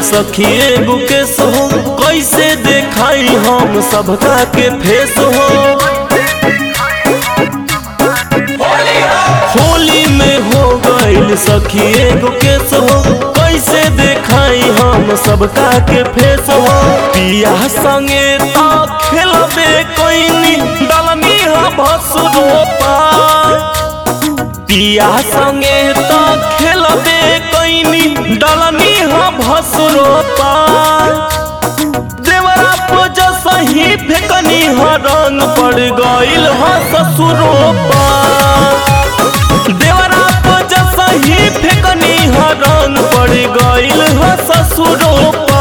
सखी एगो केस हो कैसे देखाई हम सबका के फेस हो होली में हो गईल सखी एगो केस हो कैसे देखाई हम सबका के फेस हो पिया संगे तो खेलबे कोइनी डलनी हा भसुरो पा पिया संगे तो खेलबे कोइनी डलनी हा भसुरो पा देवरा पूज सही फेकनी हा रंग पड़ गईल हा ससुरो पा देवरा पूज सही फेकनी हा रंग पड़ गईल हा ससुरो पा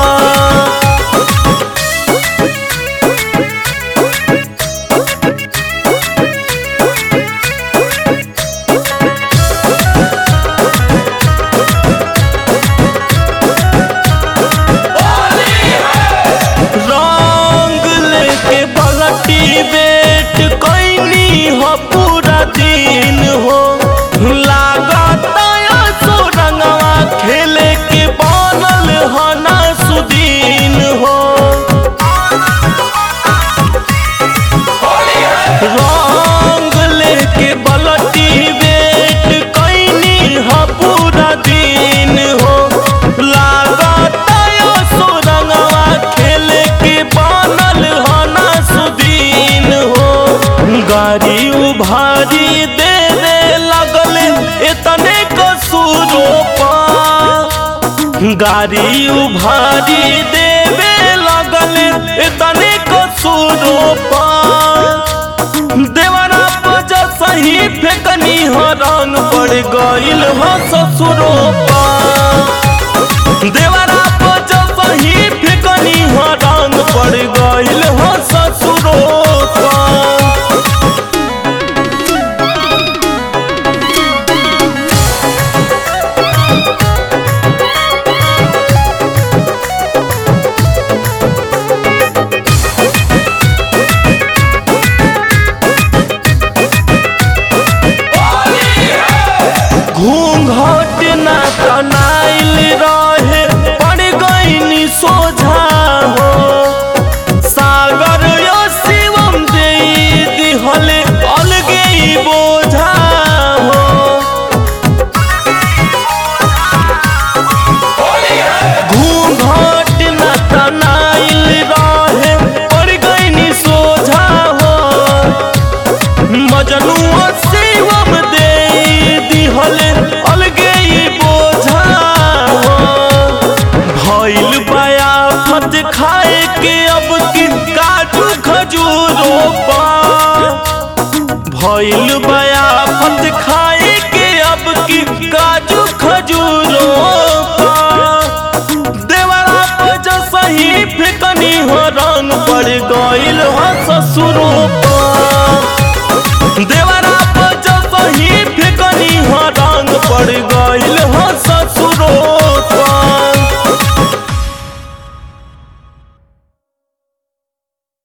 रंग लेके बलटी बेट कैनी हो पूरा दिन हो लागत सो रंगवा खेले के बनल हो ना सुदीन हो रंग लेके बलटी बेट कैनी हो पूरा दिन हो लागत सो रंगवा खेले के बनल हो ना सुदीन हो गाड़ी उभारी दे दे लगल इतने कसूरो पा गाड़ी उभारी देवे लगल इतने कसूरो पा देवरा पज सही फेकनी हो रंग पड़ गईल हो ससुरो पा देवरा पज सही फेकनी हो रंग पड़ गईल हो ससुरो पा घूंघट ना तनाइल रहे पड़ गईनी सोझा हो सागर यो शिवम दे दिहले अलगे ही बोझा हो घूंघट ना तनाइल रहे पड़ गईनी सोझा हो मजनू शिवम दे दिहले अलगे ही बोझा हो भइल बया फत खाए के अब की काजू खजूरो पा भइल बया फत खाए के अब की काजू खजूरो पा देवरा पज सही फेकनी हो रंग पड़ गईल हो ससुरो